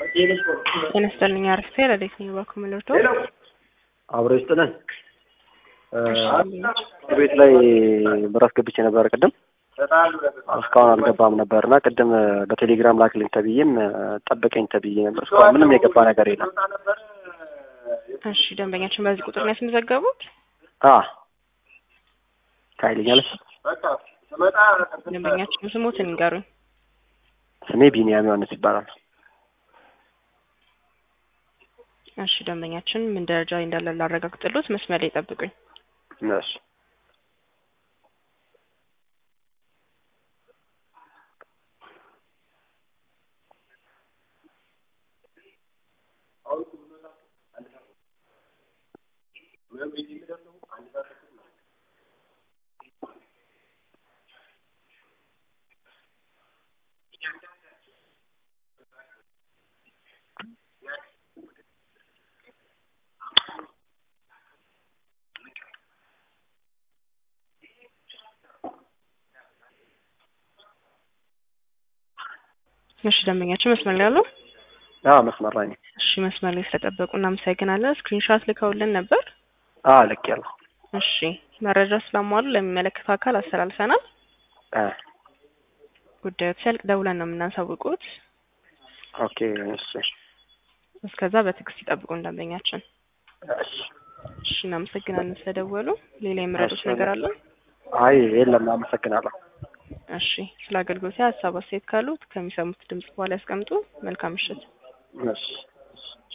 ጤና ይስጥልኝ አርፌ ረዴት ነኝ ባኩምልርቶ አብሮ ይስጥልን። ቤት ላይ ብር አስገብቼ ነበር ቅድም እስካሁን አልገባም ነበር እና ቅድም በቴሌግራም ላክልኝ ተብዬም ጠብቀኝ ተብዬ ነበር። እስካሁን ምንም የገባ ነገር የለም። እሺ ደንበኛችን በዚህ ቁጥር ነው ያስመዘገቡት? አ ታይልኛለች። ደንበኛችን ስሞትን ንገሩኝ። ስሜ ቢኒያም ዮሐንስ ይባላል። እሺ ደንበኛችን ምን ደረጃ ላይ እንዳለ ላረጋግጥሎት መስመር ላይ ጠብቁኝ። እሺ እሺ ደንበኛችን መስመር ላይ ያለው አ መስመር ላይ ነኝ። እሺ መስመር ላይ ስለጠበቁ እናመሰግናለን። ስክሪንሾት ልከውልን ነበር። አ ልኬያለሁ። እሺ መረጃ ስላሟሉ ለሚመለከተው አካል አስተላልፈናል። አ ጉዳዩ ሲያልቅ ደውለን ነው የምናሳውቁት። ኦኬ እሺ እስከዛ በትዕግስት ይጠብቁን ደንበኛችን። እሺ እሺ እናመሰግናለን ስለደወሉ። ሌላ የምረዱት እሺ። ነገር አለ? አይ የለም፣ አመሰግናለሁ። እሺ ስለ አገልግሎት ሀሳብ አስተያየት ካሉት ከሚሰሙት ድምጽ በኋላ ያስቀምጡ። መልካም ምሽት። እሺ